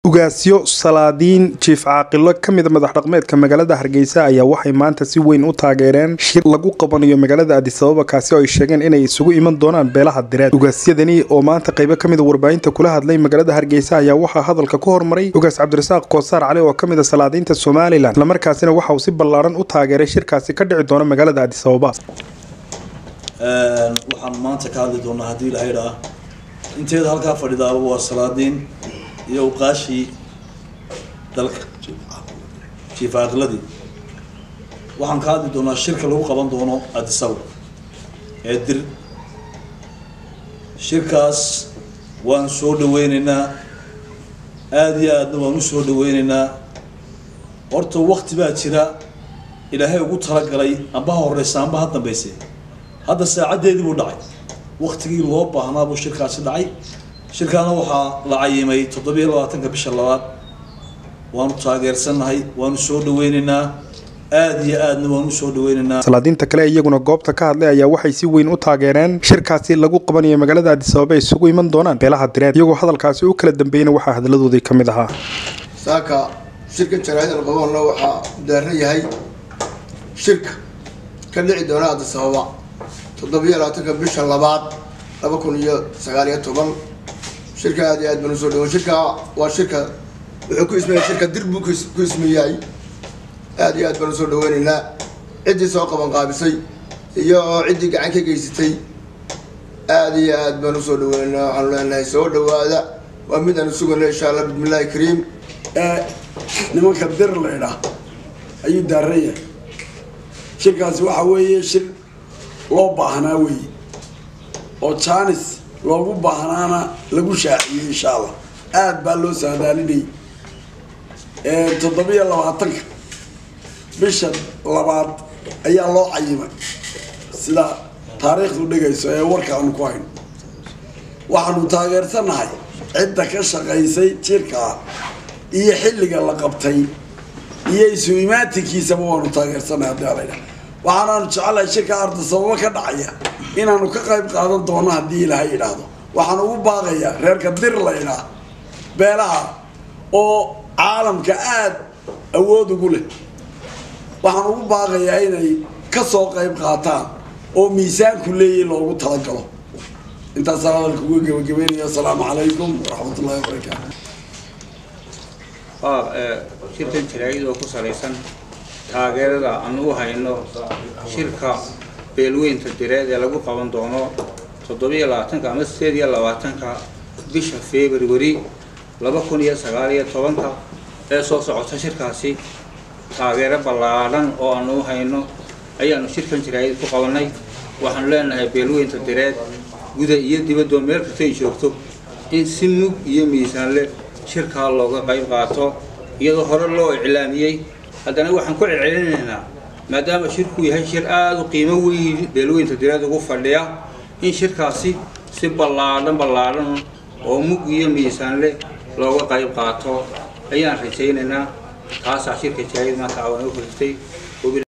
ugaasyo salaadiin jiif caaqilo ka mida madax dhaqmeedka magaalada hargeysa ayaa waxay maanta si weyn u taageereen shir lagu qabanayo magaalada adisababa kaasi oo ay sheegeen inay isugu iman doonaan beelaha direed ugaasyadani oo maanta qaybo kamida warbaahinta kula hadlay magaalada hargeysa ayaa waxaa hadalka ku hormaray ugaas cabdirasaaq koosaar cali oo kamid a salaadiinta somalilan islamarkaasina waxa uu si ballaaran u taageeray shirkaasi ka dhici doona magaalada adisababa waxaan maanta ka hadli doonaa haddii ilahay dhaa inteeda halkaa fadhidaaba waa salaadiin iyo uqaashii dalka jiif caaqiladii waxaan ka hadli doonaa shirka lagu qaban doono adisaba ee dir shirkaas waan soo dhaweyneynaa aada iyo aadna waan u soo dhaweyneynaa horta wakti baa jira ilaahay ugu talagalay amba ha horeysa amba ha dambeyse hadda saacaddeedii buu dhacay waktigii loo baahnaa buu shirkaasi dhacay shirkaana waxaa la cayimay toddobiyo labaatanka bisha labaad waanu taageersannahay waanu soo dhaweyneynaa aada iyo aadna waanu usoo dhaweyneynaa salaadiinta kale iyaguna goobta ka hadlay ayaa waxay si weyn u taageereen shirkaasi lagu qabanayo magaalada adisababa ay isugu iman doonaan beelaha direed iyagoo hadalkaasi u kala dambeeyena waxaa hadaladoodii ka mid ahaa saaka shirkan jaraa'idal qaboonna waxaa daaran yahay shirka ka dhici doona adisababa toddobiyo labaatanka bisha labaad laba kun iyo sagaal iyo toban shirka aad iyo aad baan usoo dhawo shirka waa shirka wuxuu ku ismeeya shirka dir buu ku ismeeyahay aad iyo aad baan usoo dhaweyneynaa ciddii soo qaban qaabisay iyo ciddii gacan ka geysatay aad iyo aad baan usoo dhaweyneynaa waxaanu leenahay soo dhawaada waa mid aanu sugayno insha allah bismillahi kariim nimanka dir laydhaa ayuu daaran yahay shirkaasi waxa weeye shir loo baahnaa weeye oo janis loogu baahnaana lagu shaaciyey insha allah aada baa loo saadaalinayay toddobiyo labaatanka bisha labaad ayaa loo cayimay sida taariikhdu dhigayso ee warkaanu ku hayno waxaanu taageersanahay cidda ka shaqaysay jirkaa iyo xilliga la qabtay iyo isu imaatinkiisaba waanu taageersanahay haddii aladha waxaanaanu jecelahay shirka ardasababo ka dhacaya inaanu ka qayb qaadan doono haddii ilaahay idhaahdo waxaan ugu baaqayaa reerka dir laydhaa beelaha oo caalamka aada awood ugu leh waxaan ugu baaqayaa inay ka soo qayb qaataan oo miisaanku leeyahy loogu talagalo intaasaan hadalka uga gebagabeynaya asalaamu calaykum waraxmat ullahi wabarakaatu shirkan jaraa'id oo ku salaysan taageerada aan u hayno shirka beelweynta direed ee lagu qaban doono toddobiyo labaatanka ama sideed iyo labaatanka bisha february laba kun iyo sagaal iyo tobanka ee soo socota shirkaasi taageero ballaadhan oo aan u hayno ayaanu shirkan jaraa'id ku qabanay waxaanu leenahay beelweynta direed guda iyo dibadoo meel kasta ay joogto in si mug iyo miisaan leh shirkaa looga qayb qaato iyadoo hore loo iclaamiyey haddana waxaan ku celcelinaynaa maadaama shirku yahay shir aada u qiimo weyn beelweynta direed ugu fadhiya in shirkaasi si ballaadhan ballaadhan oo mug iyo miisaan leh looga qayb qaato ayaan rajaynaynaa taasaa shirka jaraa'id maanta awan u furtay